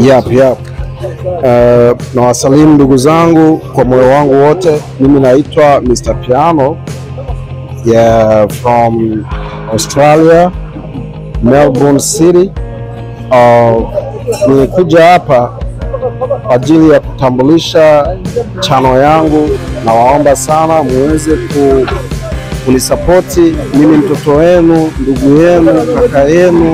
Yap, yap. Uh, na wasalimu ndugu zangu kwa moyo wangu wote. Mimi naitwa Mr. Piano yeah, from Australia, Melbourne City. Uh, nilikuja hapa kwa ajili ya kutambulisha chano yangu. Nawaomba sana muweze ku, kunisapoti mimi, mtoto wenu, ndugu yenu, kaka yenu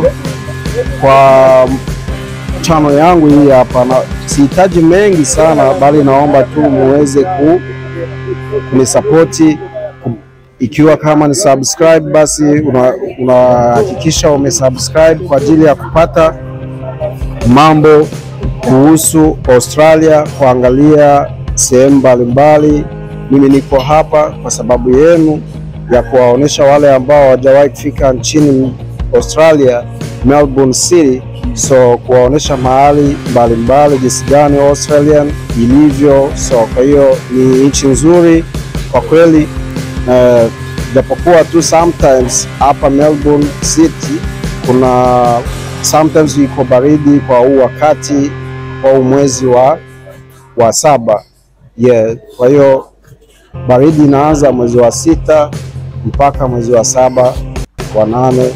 kwa chano yangu hii hapa, na sihitaji mengi sana, bali naomba tu muweze ku kunisapoti ikiwa kama ni subscribe, basi unahakikisha una umesubscribe kwa ajili ya kupata mambo kuhusu Australia, kuangalia sehemu mbalimbali. Mimi niko hapa kwa sababu yenu ya kuwaonesha wale ambao hawajawahi kufika nchini Australia, Melbourne City, so kuwaonesha mahali mbalimbali jinsi gani Australian ilivyo. So kwa hiyo ni nchi nzuri kwa kweli, japokuwa uh, tu sometimes hapa Melbourne City kuna sometimes iko baridi kwa huu wakati kwa huu mwezi wa, wa saba yeah. Kwa hiyo baridi inaanza mwezi wa sita mpaka mwezi wa saba wa nane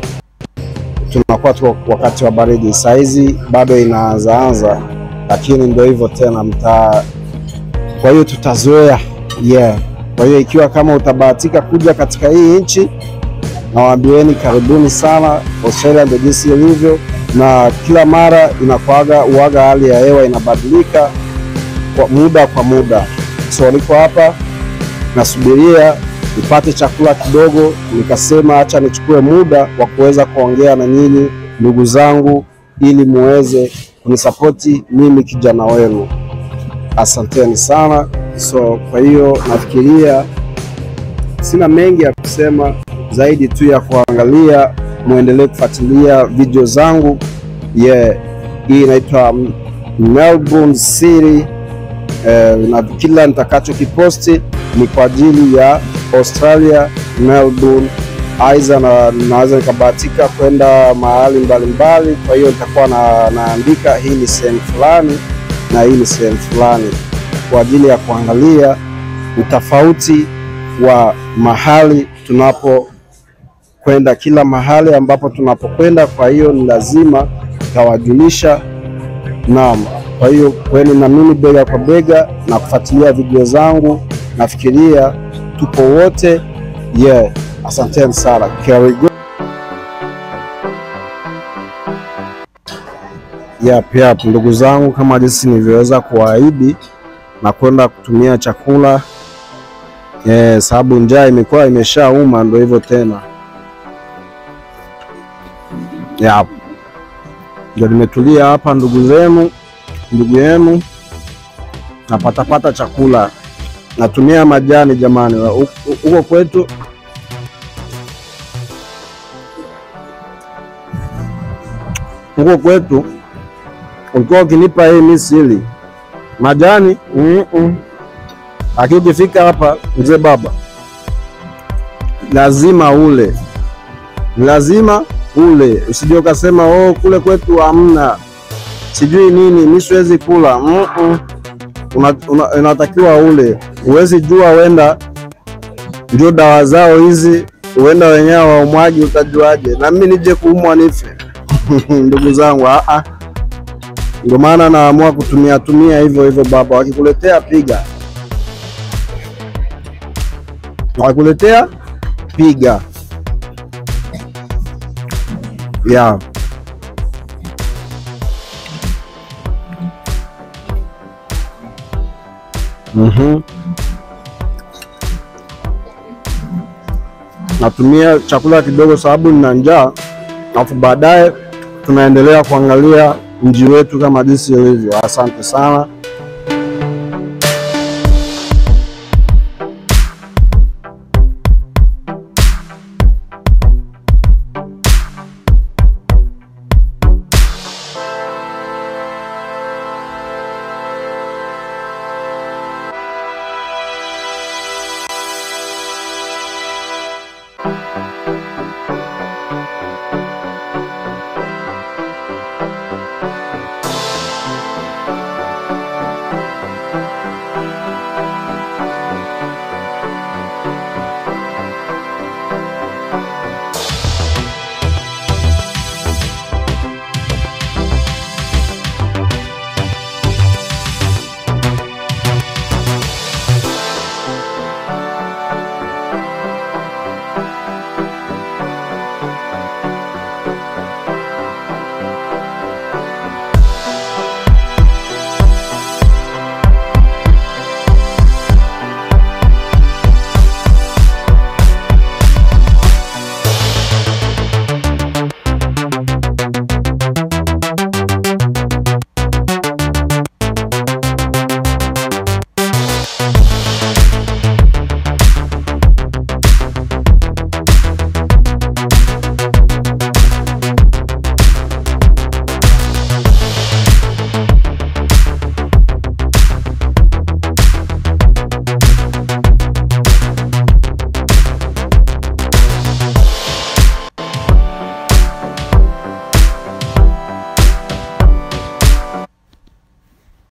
tunakuwa tu wakati wa baridi. Saizi bado inaanzaanza, lakini ndio hivyo tena mtaa. Kwa hiyo tutazoea yeah. Kwa hiyo ikiwa kama utabahatika kuja katika hii nchi, nawaambieni karibuni sana. Australia ndio jinsi ilivyo, na kila mara inakuaga uaga, hali ya hewa inabadilika kwa muda kwa muda. So niko hapa nasubiria nipate chakula kidogo, nikasema acha nichukue muda wa kuweza kuongea na nyinyi ndugu zangu, ili muweze kunisapoti mimi kijana wenu. Asanteni sana. So kwa hiyo nafikiria sina mengi ya kusema zaidi tu ya kuangalia, muendelee kufuatilia video zangu yeah. Hii inaitwa Melbourne City eh, na kila nitakachokiposti ni kwa ajili ya Australia Melbourne, aiza na naweza nikabahatika kwenda mahali mbalimbali. Kwa hiyo nitakuwa na, naandika hii ni sehemu fulani na hii ni sehemu fulani kwa ajili ya kuangalia utofauti wa mahali tunapokwenda, kila mahali ambapo tunapokwenda. Kwa hiyo ni lazima tawajulisha. Naam, kwa hiyo kweni na mimi bega kwa bega na kufuatilia video zangu, nafikiria tupo wote yeah. Asanteni sana. Karibu. Yap, yap, ndugu zangu, kama jinsi nilivyoweza kuahidi na kwenda kutumia chakula yeah, sababu njaa imekuwa imeshauma, ndio hivyo tena. Yap, ndio nimetulia hapa, ndugu zenu, ndugu yenu, napatapata chakula natumia majani jamani, huko kwetu huko kwetu ulikuwa ukinipa hii misili majani mm -mm. Lakini ukifika hapa mzee baba, lazima ule, lazima ule, usije ukasema oh, kule kwetu hamna sijui nini, mi siwezi kula mm -mm. Unatakiwa una, ule, huwezi jua, wenda ndio dawa zao hizi, huenda wenyewe waumwaji, utajuaje? Na mimi nije kuumwa nife? ndugu zangu, a ndio maana naamua kutumia tumia hivyo hivyo. Baba wakikuletea piga, wakikuletea piga ya Mm-hmm. Natumia chakula kidogo sababu nina njaa, alafu baadaye tunaendelea kuangalia mji wetu kama jinsi ilivyo. Asante sana.